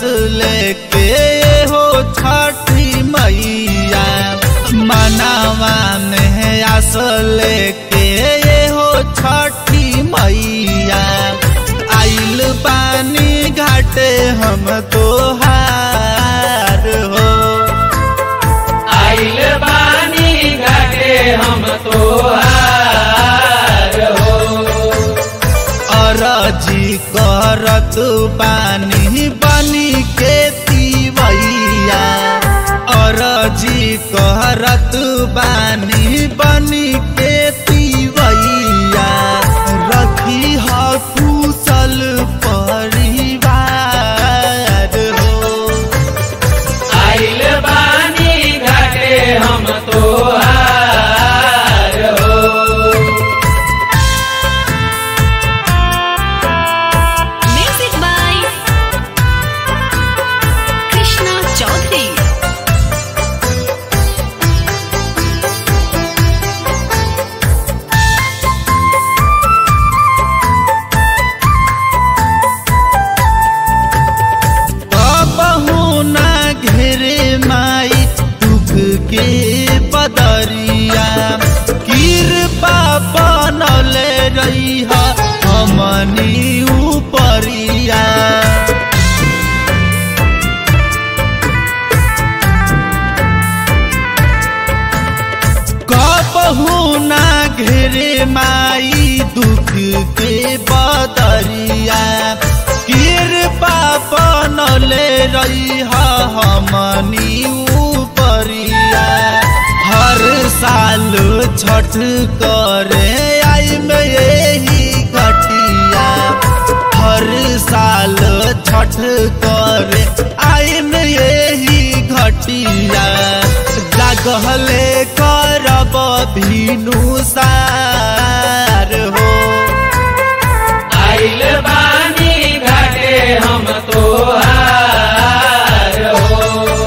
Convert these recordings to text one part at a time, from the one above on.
लेके हो छठी मैया मनावा में आस लेके हो छठी मैया आइल पानी घाटे हम तोहार हो आइल बानी घाटे हम तोहार हो अरजी करत पानी बनी के तीवैया अरजी करत बानी बनी के तीवैया रखी ह कुशल परिवार हो आइल बानी घाटे हम तोहार हो Music by Krishna Chaudhary. कबहू ना घेरे माई दुख के बदरिया कृपा बनले रही हमनी उपरिया कबहू ना घेरे माई दुख के बदरिया कृपा बनले रही हमनी उपरिया हर साल छठ करे आई में यही घटिया हर साल छठ करे आई में यही घटिया जागले करब भीनु सार हो आइल बानी घाटे हम तोहार हो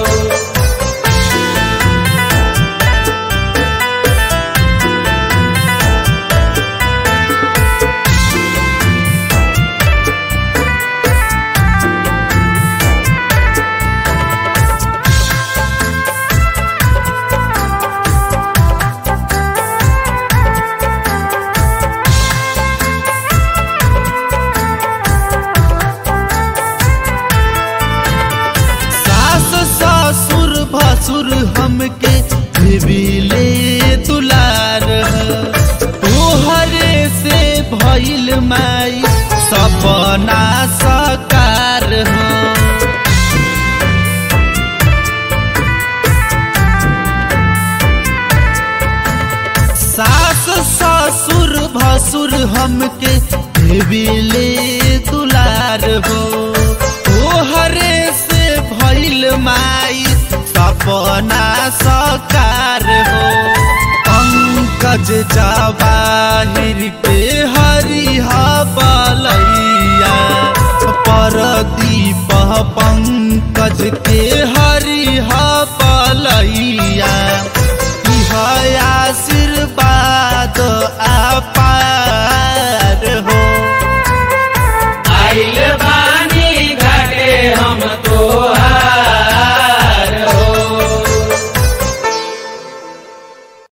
सास ससुर भसुर हमके देविले दुलार तोहरे से भइल माई सपना सकार हो सास ससुर भसुर हमके देविले दुलार हो तोहरे से भइल माई सपना सकार हो पंकज जवाहिर के हरिहा बलैया परदीप पंकज के हरिहा बलैया